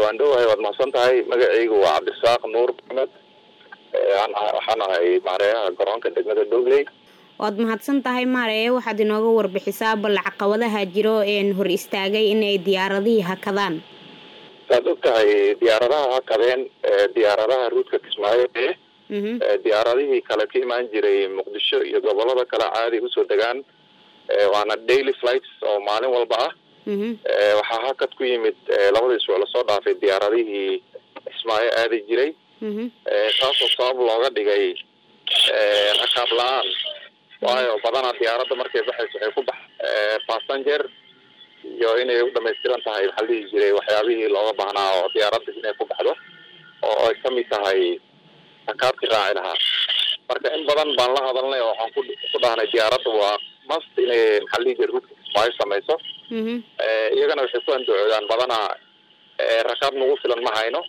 waan dhowahay waad mahadsan tahay magacaygu waa cabdirasaaq nuur maxamed waxaan ahay maareeyaha garoonka degmada dogley waad mahadsan tahay maareye waxaad inooga warbixisaa bal caqabadaha jiro een hor istaagay inay diyaaradihii hakadaan saad og tahay diyaaradaha hakadeen diyaaradaha ruudka kismaayo ee diyaaradihii kale ka imaan jiray muqdisho iyo gobolada kale caadi usoo degaan waana daily flights oo maalin walba ah waxaa hakad ku yimid labadii isbuuc lasoo dhaafay diyaaradihii kismaayo aadi jiray taasoo sabab looga dhigay rakaab la-aan waayo badanaa diyaaradda markay baxayso waxay ku bax passenger iyo inay u dhamaystiran tahay maxaa la dhihi jiray waxyaabihii looga baahnaa oo diyaaradda inay ku baxdo oo ay kamid tahay rakaabkii raaci lahaa marka in badan baan la hadalnay oo waxaan ku ku dhahnay diyaaradda waa mast inay maxaa la dhihi jiray ruudka kismaayo samayso iyagana waxay ku andacoodaan badanaa rakaab nagu filan ma hayno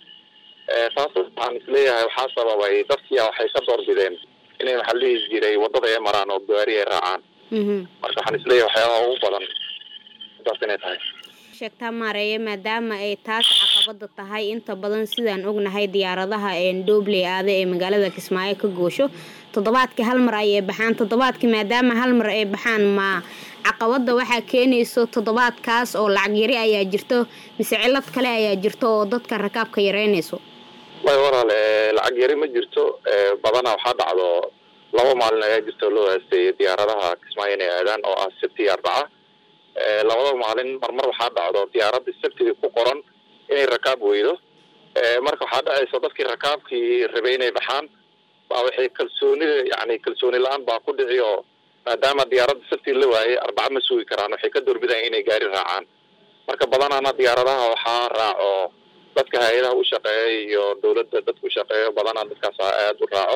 taas waxaan isleeyahay waxaa sababay dadkiia waxay ka doorbideen inay maxaa la dhihi jiray waddada ay maraan oo gaari ay raacaan marka waxaan isleeyahay waxyaabaha ugu badan intaas inay tahay sheegtaa maareeye maadaama ay taas caqabada tahay inta badan sidaan ognahay diyaaradaha doobley aada ee magaalada kismaayo ka goosho toddobaadkii hal mar ayay baxaan toddobaadkii maadaama hal mar ay baxaan ma caqabada waxaa keenayso toddobaadkaas oo lacag yari ayaa jirto mise cilad kale ayaa jirto oo dadka rakaabka yareynayso way walaal lacag yari ma jirto badanaa waxaa dhacdo laba maalin ayaa jirto loo haasteeyay diyaaradaha kismaayo inay aadaan oo ah sabti iyo arbaca labada maalin marmar waxaa dhacdo diyaaradda sabtidii ku qoran inay rakaab weydo marka waxaa dhacaysa dadkii rakaabkii rabay inay baxaan baa waxay kalsoonida yani kalsooni la-aan baa ku dhici oo maadaama diyaaradda sabtii la waayay arbaca ma sugi karaan waxay ka doorbidaan inay gaari raacaan marka badanaana diyaaradaha waxaa raaco dadka hay-adaha u shaqeeya iyo dawladda dadka u shaqeeyo badanaa dadkaas aada u raaco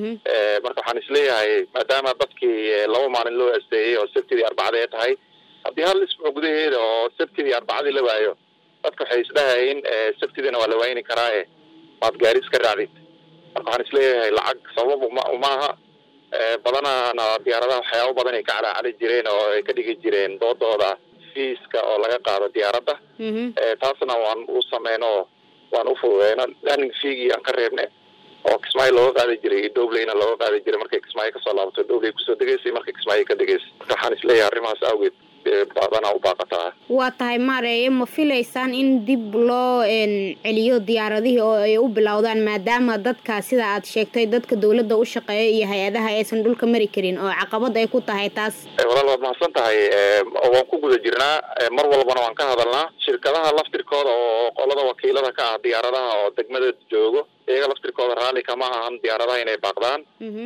marka waxaan isleeyahay maadaama dadkii laba maalin loo asteeyey oo sabtidii arbacadii ay tahay haddii hal isbuuc gudaheeda oo sabtidii arbacadii la waayo dadka waxay isdhahayin sabtidiina waa la waayni karaae waad gaari iska raacdid marka waxaan isleeyahay lacag sabab uma umaaha badanaana diyaaradaha waxyaaba badan ay ka calaacali jireen oo ay ka dhigi jireen doodooda fiiska oo laga qaado diyaaradda taasna waan u sameyno waan ufududeyno learning feegii aan ka reebne oo kismaayo looga qaadi jiray iyo dobleyna looga qaadi jiray markay kismaayo kasoo laabato dobley kusoo degeysay markay kismaayo ka degeysay marka waxaan isleeyahay arrimahaas awgeed badanaa u baaqataa waa tahay maareeye ma filaysaan in dib loo celiyo diyaaradihii oo ay u bilowdaan maadaama dadka sida aad sheegtay dadka dawladda u shaqeeya iyo hay-adaha aysan dhulka mari karin oo caqabad ay ku tahay taas walaal waad mahadsan tahay waan ku guda jirnaa mar walbana waan ka hadalnaa shirkadaha laftirkooda oo qolada wakiilada ka ah diyaaradaha oo degmada joogo iyaga laftirkooda raalli kama ahan diyaaradaha inay baaqdaan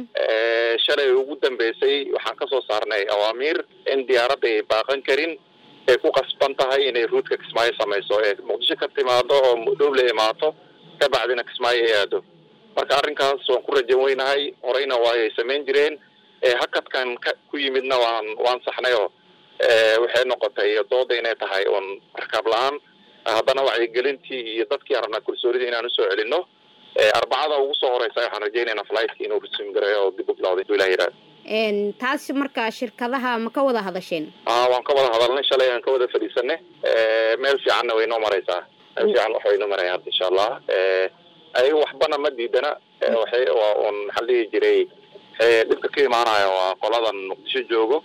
shalay ugu dambeysay waxaan kasoo saarnay awaamiir in diyaaradda ay baaqan karin ay ku qasban tahay inay ruudka kismaayo samayso ee muqdisho ka timaado oo dhowle imaato kabacdina kismaayo ay aado marka arrinkaas waan ku rajan weynahay horeyna waayay samayn jireen hakadkan ka ku yimidna waan waan saxnay oo waxay noqotay dooda inay tahay uun rakaab la-aan haddana wacyigelintii iyo dadkii arabnaa kalsoonidii inaan usoo celino arbacada ugu soo horeysa waxaan rajaynaynaa flightka inuu resume gareeyo oo dib u bilowday haduu ilah yidhahda taas marka shirkadaha ma ka wada hadasheen a waan ka wada hadalnay shalay aan ka wada fadhiisanay meel fiicanna way noo mareysaa meel fiican wax way noo maraya hadda insha allah ayaga waxbana ma diidana waxay waa un maxaa dhihi jiray dhibka ka imaanaya waa qoladan muqdisho joogo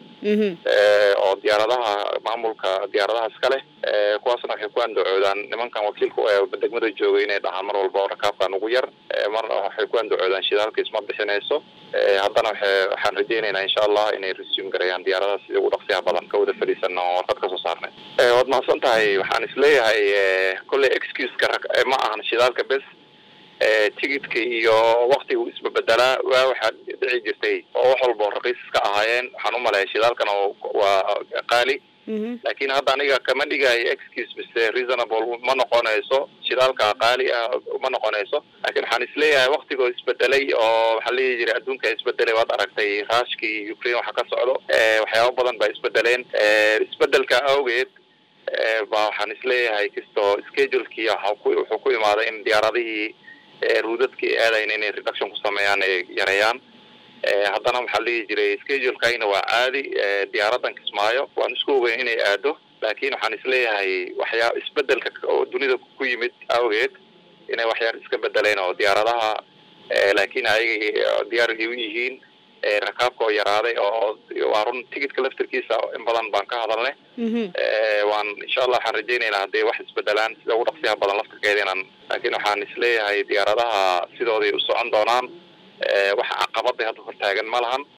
oo diyaaradaha maamulka diyaaradaha iska leh kuwaasna waxay ku andacoodaan nimankan wakiilka degmada jooga inay dhahaan mar walba oo rakaabkan ugu yar marna waxay ku andacoodaan shidaalka isma bixinayso haddana waxa waxaan rajaynaynaa insha allah inay resume gareeyaan diyaaradaha sidii ugu dhaqsiyaha badan ka wada fadhiisana oo warqad kasoo saarnay waad mahadsan tahay waxaan isleeyahay kolley excuseka ma ahan shidaalka bes tigidka iyo waktiga isbabedelaa waa waxaa dhici jirtay oo wax walba raqiis ka ahaayeen waxaan u maleeya shidaalkan oo waa qaali laakiin hadda aniga kama dhigayo excuse mise reasonable ma noqonayso shidaalka qaali ah ma noqonayso laakiin waxaan isleeyahay waktigoo isbedelay oo waxaa leeyi jiray adduunka isbedelay waad aragtay raashkii ukraine waxa ka socdo waxyaaba badan baa isbedeleen isbedelka awgeed ba waxaan isleeyahay kastoo schedulekii wuxuu ku imaaday in diyaaradihii ruudadkii aadayn inay reduction ku sameeyaan ay yareeyaan haddana waxaa lihi jiray schedulekayna waa caadi diyaaradan kismaayo waan isku ogeyn inay aado laakiin waxaan isleeyahay waxyaa isbedelka oo dunida ku yimid awgeed inay waxyaar iska bedeleen oo diyaaradaha laakiin ayaga diyaargay u yihiin rakaabka oo yaraaday oo waa run ticketka laftirkiisa in badan baan ka hadalnay waan insha allah waxaan rajaynaynaa hadday wax isbedelaan sida ugu dhaqsiyaha badan laftirkeeda inaan laakiin waxaan isleeyahay diyaaradaha sidooday u socon doonaan wax caqabada hadda hortaagan ma lahan